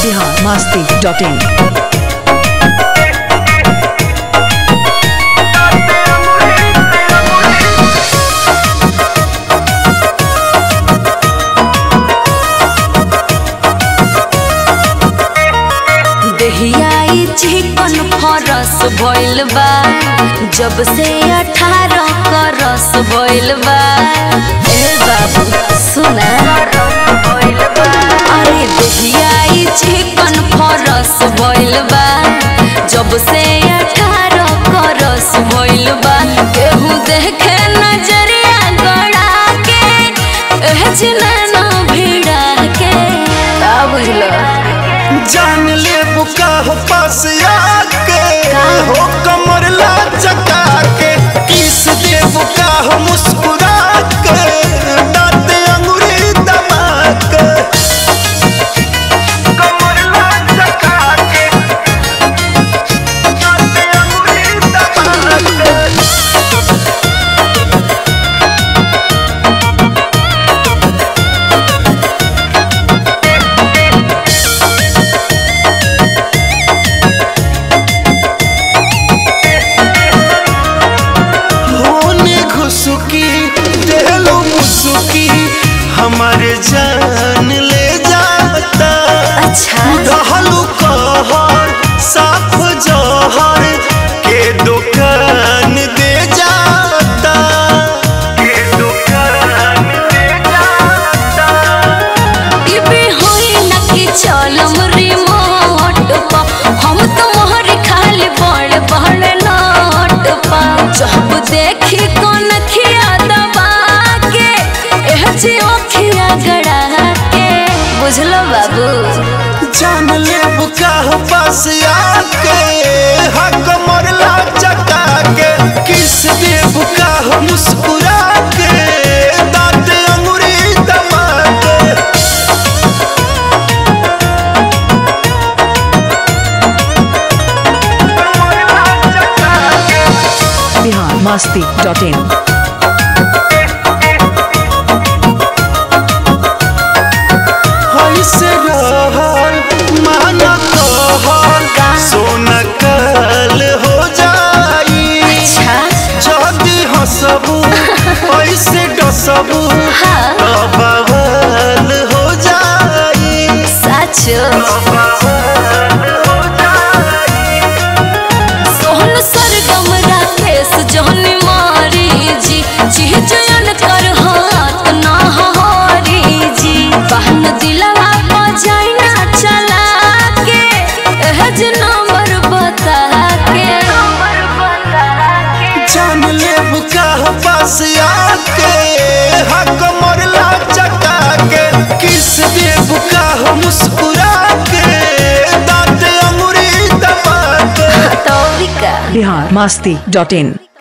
Bihar Masti dot in देहियाई चिकन फरस भइल बा जब से अठारह करस भइल बा ए बाबू सुना अरे देहियाई चिकन फरस भइल बा जब से अठारह करस भइल बा केहू देखे नजरिया गड़ा के एह जिना भिड़ा के का बुझलो जान ले बुका हो पास आके हो कमर ला चका के किस दे बुका हो मुस्कुरा के दांत अंगूरी दबा के कमर ला चका के दांत अंगूरी दबा के होने घुसुकी देलो मुसुकी हमारे जान ले जाता अच्छा दहलू कहर साफ जहर के दुकान दे जाता के दुकान दे जाता इबे होई ना कि चलम रिमोट पा हम तो मोहर खाली बड़ बड़ नोट पा जब देखी कौन खिया दबा के एह जी ओखिया गड़ा के बुझलो बाबू जान ले बुका हो पास आके हक मरला चका के किस दे बुका हो मुस्कुरा के दांत अंगूरी दबा के मरला चका के बिहार मस्ती डॉट इन ऐसे रहल माना कहल सोना कल हो जाई अच्छा जदी हंसबू ऐसे डसबू हाँ। तो बवाल हो जाई सच बवाल हो जाई सोहन सरगम राकेश जहनी मारी जी चिहचयन कर हाथ ना हारी जी बहन दिलवा बजाई ना चला के एह जे नंबर बता के जान ले बुका हो पास आके हक मरला चका के किस दे बुका हो मुस्कुरा के दांत अंगूरी दबा के तो भी का बिहार मस्ती डॉट इन